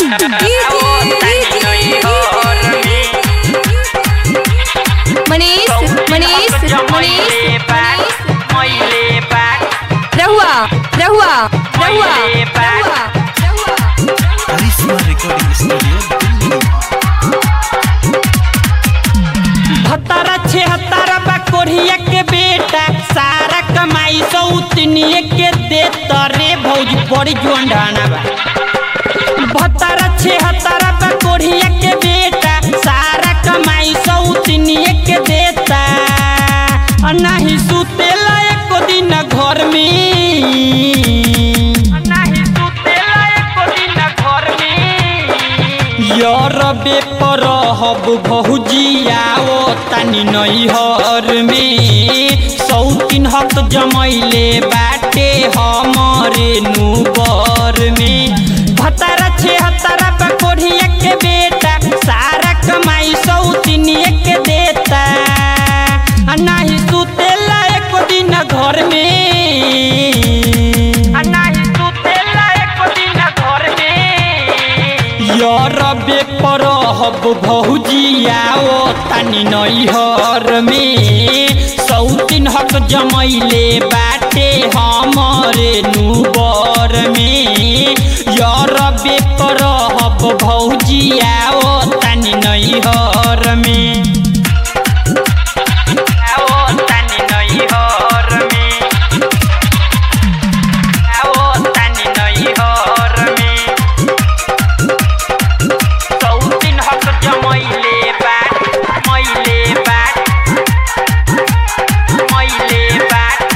मनीष मनीष मनीष रहुआ रहुआ रहुआ रहुआ करिश्मा रिकॉर्डिंग स्टूडियो दिल्ली भतारा छहत्तर बा कोढ़िया के बेटा सारा कमाई सौतनिए के देता रे भौजी बड़ी जोंडाना बा भतारा छहत्तर बा कोढ़िया के बेटा सारा कमाई सौतनिए के देता आ नाही सुतेला एको दिन घर में नाही सुतेला एको दिन घर में यरबे पर हब भौजिया ओ तनी नैहर में सौतीन हक जमैले बाटे हमरे नुबर में भतारा छहत्तर बकोढ़िया के बेटा सारा कमाई सौतीनिए के देता आ नाही सुतेला एको दिन घर में आ नाही सुतेला एको दिन घर में यरबे पर हब भौजिया ओ तनी नैहर में सौतीन हक जमैले बाटे हमरे नुबर में यरबे पर हब भौजिया ओ तनी नैहर में ओ तनी नैहर में ओ तनी नैहर में सौतीन हक जमैले बाट मैले बाट मैले बाट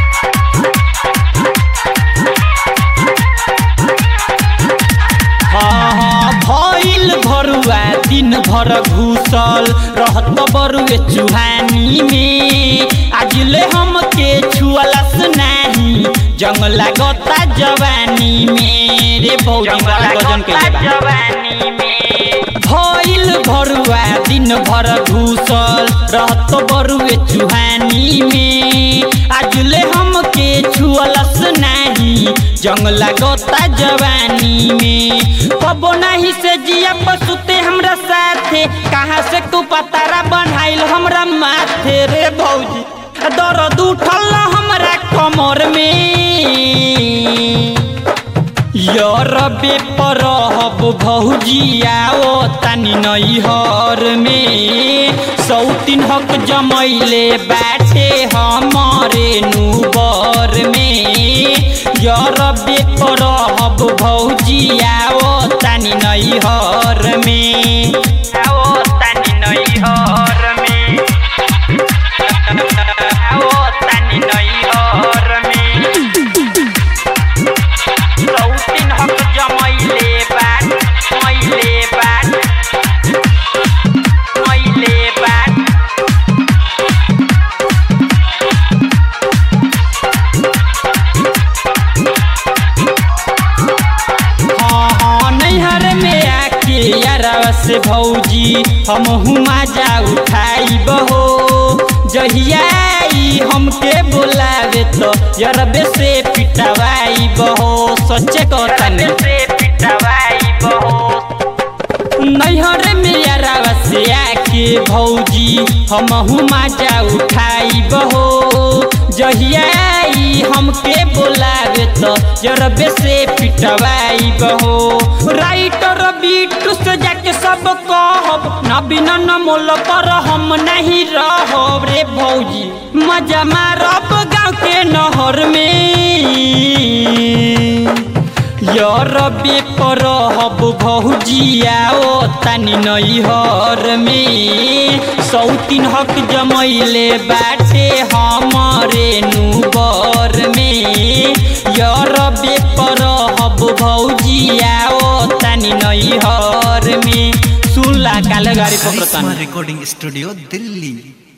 हाँ हाँ भइल भरुआ दिन भर घुसल रहत बरुए चुहानी में आजले हमके छुअलस नाही जंग लागता जवानी में रे भौजी वाला गजन के जवानी में भइल भरुआ दिन भर घुसल रहत बरुए चुहानी में आजले हमके छुअलस नाही जंग लागता जवानी में कबो नहीं से जिया पसुते हमरा साथे कहाँ से तू पतारा बनाइल हमरा माथे रे भौजी दर्द उठल हमरा कमर में यरबे पर हब भौजिया ओ तनी नैहर में सौतीन हक जमैले बाटे हमरे नुबर में यरबे पर हब भौजिया ओ तनी नैहर में ओ तनी नैहर में ओ तनी नैहर में सौतीन हक जमैले बाट मैले बाट मैले बाट हाँ हाँ नैहर में आके यारवा से भौजी हम हुमा जा उठाई बहो जहिया आई हमके बोलावे तो यरबे से पिटवाई बहो सच्चे कहतानी से पिटवाई बहो नैहर में यारावा से आके भौजी हम हुमा जा उठाई बहो जहिया आई हमके बोलावे तो जरबे से पिटवाई बहो राइटर बीटू से जाके सब कहब न बिना न मोल पर हम नहीं रहब रे भौजी मजा मारब गाँव के नहर में यरबे पर हब भौजिया ओ तनी नैहर में सौतीन हक जमैले बाटे हमरे नुबर में यरबे पर हब भौजिया ओ तनी नैहर में सुनला काले गाड़ी करिश्मा पकड़ता रिकॉर्डिंग स्टूडियो दिल्ली